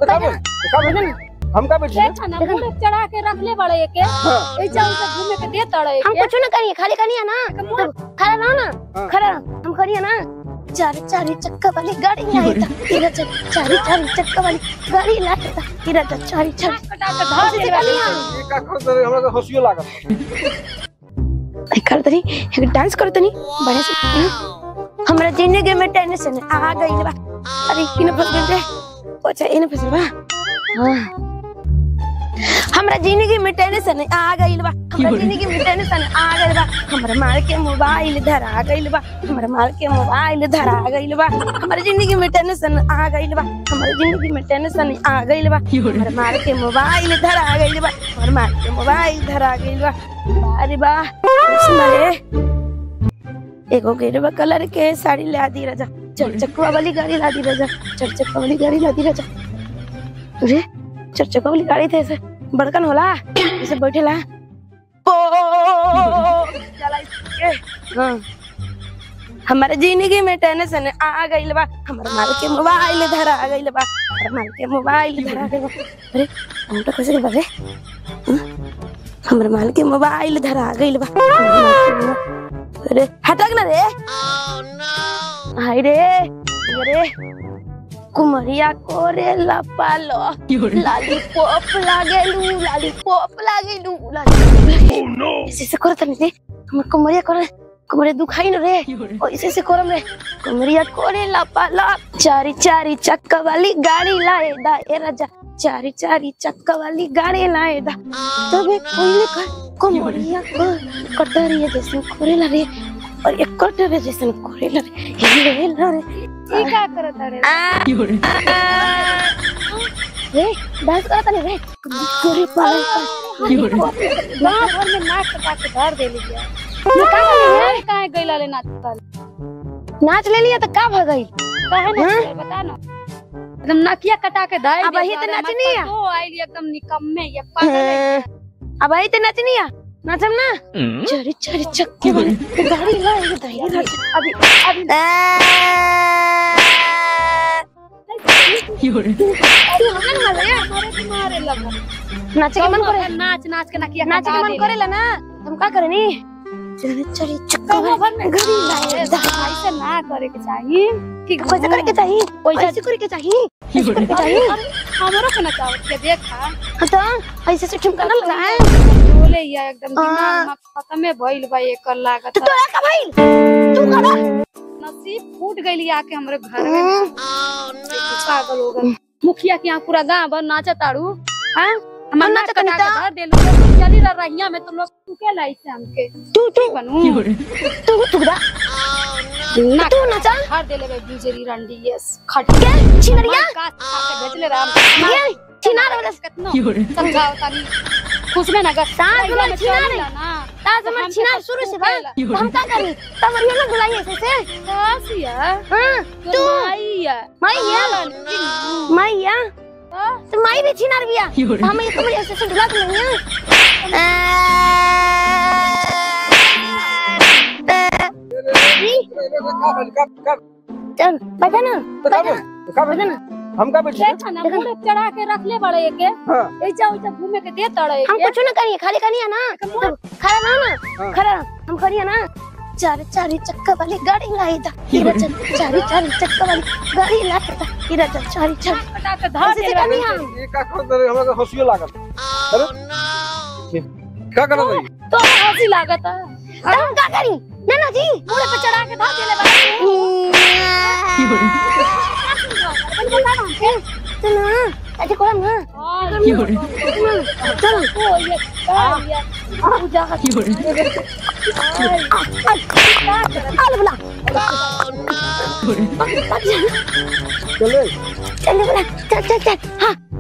तो का बोल तो का बोल हम का बैठे देखा ना पूरे चढ़ा के रखले बड़े एके हां ए जाऊ से घूमे के दे तड़े हम एके कुछ ना करिए खाली करिए ना तब खड़ा रहो ना हाँ। खड़ा रहो हम करिए ना चार चार चक्का वाली गाड़ी लाई था तेरा चक चार चार चक्का वाली गाड़ी लाई था तेरा चक चार चार कटा के धर से दे करिए ये का कर दे हमरा के हंसियो लागत कर तनी एक डांस कर तनी बढ़िया से हम्म। हमरा जिंदगी में टेंशन आ गई बा अरे किने फंस गइल रे अच्छा इने फंस बा हाँ हमरा जिंदगी में टेंशन आ गइल बा हमरा जिंदगी में टेंशन आ गइल बा हमरा मार के मोबाइल धरा गइल बा हमरा मार के मोबाइल धरा गइल बा हमरा जिंदगी में टेंशन आ गइल बा हमरा जिंदगी में टेंशन आ गइल बा हमरा मार के मोबाइल धरा गइल बा हमरा मार के मोबाइल धरा गइल बा अरे बा रे एगो गेरुआ कलर के साड़ी ला दी राजा चल चक्का वाली गाड़ी ला दी राजा चल चक्का वाली गाड़ी ला दी राजा अरे चल चक्का वाली गाड़ी थे ऐसे बड़कन होला ऐसे बैठेला ओ चला इसके हाँ हमारे जिंदगी में टेंशन आ गइल बा हमारे माल के मोबाइल धरा गइल बा हमारे माल के मोबाइल धरा गइल बा अरे हम तो कैसे बजे हमारे माल के मोबाइल धरा गइल बा हमारे माल के मोबाइल- अरे हटक ना रे हाय रे अरे कुमरिया कोरे लपालो लॉलीपॉप लागेलू लॉलीपॉप लागेलू लॉलीपॉप ऐसे से करत नहीं रे हमर कुमरिया करे कुमरिया दुखाई न रे ओ ऐसे से करम रे कुमरिया कोरे लपालो चारी चारी चक्का वाली गाड़ी लाए दा ए राजा चारी चारी चक्का वाली गाड़ी लाए दा तबे कोई ने कर कुमरिया को कटरिया जैसे कोरेला रे और एक कटरिया जैसे कोरेला रे हिलेला रे ई का करत रे रे डांस करता नहीं रे गोरी पालन गांव भर में नाच कटा के धर दे लिया ये का करे काहे गइला ले नाच कर नाच ले लिया तो का भ गई काहे ना करे, बता ना एकदम नकिया कटा के धर अब वही तो नचनी है। तो आइली एकदम निकम्मे ये पागल है अब आई ते नचनी है नाचम ना चरी चरी चक्के वाली गाड़ी लाए दही नाच अभी अभी तू हमें ना ले मारे के मारे लगा नाचे के मन करे नाच नाच के नकिया नाचे के मन करेला ना तुम का करनी चरी चरी चक्का वाली गाड़ी लाए दही ऐसे ना करे के चाहिए ठीक कैसे करे के चाहिए कैसे करे के चाहिए कैसे करे के चाहिए हमरो के नचाओ के देखा हाँ तो ऐसे से ठुमका ना लगाए बोले या एकदम हाँ। दिमाग में खत्मे भइल बा एकर लागत तो तोरा का भाई तू करा नसीब फूट गइली आके हमरे घर में पागल हो गए मुखिया के यहाँ पूरा गांव भर नाचा ताड़ू हाँ हम हम नाच नाचत कटा नहीं के था। धर देलू लोग चली रह रहिया में तुम लोग तू के लाई से हमके तू तू बनू तू तू दा ना तू नचा धर देले बे बिजली रंडी यस खट क्या छिनरिया का खा के भेजले राम ये छिनार वाला कितना समझाओ तानी खुश में ना गा सास हमर छिनार है। ना ताज हमर छिनार शुरू से बा तो हम का करी तमरिया ना बुलाई ऐसे से कासिया हां तू माईया मैया मैया तो माई भी छिनार बिया हम ये कमरे ऐसे से बुला के नहीं चल बता ना तो का बोल तो का बता बोल ना हम का बैठे देखा ना पूरे चढ़ा के रखले बड़े एके हां ऐसा वैसा घूमे के दे तड़े हम कुछ ना करिए खाली करिए ना तब खड़ा रहो ना हाँ। खड़ा रहो, हम करिए ना चार चार चक्का वाली गाड़ी लाई था तेरा चल चार चार चक्का वाली गाड़ी लाई था तेरा चल चार चार कटा के धर ऐसे से देले करनी हम ये का कर दे हमरा के हंसियो लागत अरे ये का कर रही तो हंसी लागत है तो हम का करी ना ना जी पूरे पे चढ़ा के धर देले बड़े सुनो ऐसे कोला ना चलो ओ ये का ये पूजा आल बुला चले चल बुला चल चल चल हाँ